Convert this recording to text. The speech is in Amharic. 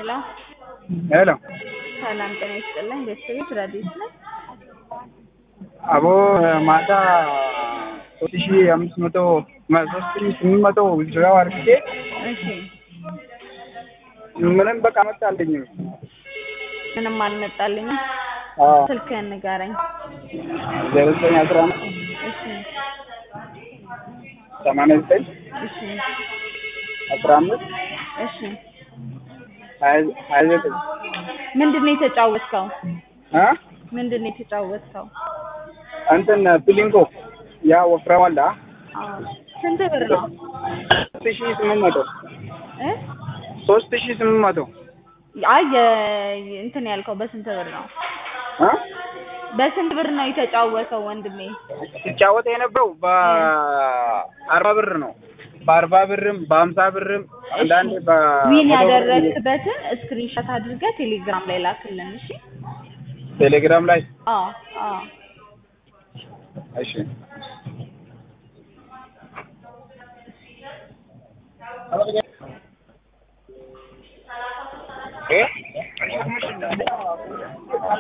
ሄሎ ሄሎ ሰላም ጤና ይስጥልኝ። ቤተሰቦች ረዲስ ነኝ። አቦ ማታ ሶስት ሺ አምስት መቶ ሶስት ሺ ስምንት መቶ ድራው አድርጌ እሺ ምንም በቃ መጣልኝ። ምንም አልመጣልኝም። አዎ ስልክህን ንገረኝ። ዜሮ ዘጠኝ አስራ አምስት እሺ ሰማንያ ዘጠኝ እሺ አስራ አምስት እሺ ሀያ ሀያ ዘጠኝ ምንድን ነው የተጫወትከው? እ ምንድን ነው የተጫወትከው? እንትን ፒሊንኮ ያ ወፍራም አለ አዎ ስንት ብር ነው ሶስት ሺ ስምንት መቶ እ ሶስት ሺ ስምንት መቶ አይ የ- እንትን ያልከው በስንት ብር ነው? እ በስንት ብር ነው የተጫወተው ወንድሜ? ሲጫወት የነበረው በአርባ ብር ነው። በአርባ ብርም በሀምሳ ብርም አንዳንዴ ዊን በመቶ ብር ያደረግበትን ስክሪንሾት አድርገህ ቴሌግራም ላይ ላክልን። እሺ ቴሌግራም ላይ አዎ አዎ እሺ እ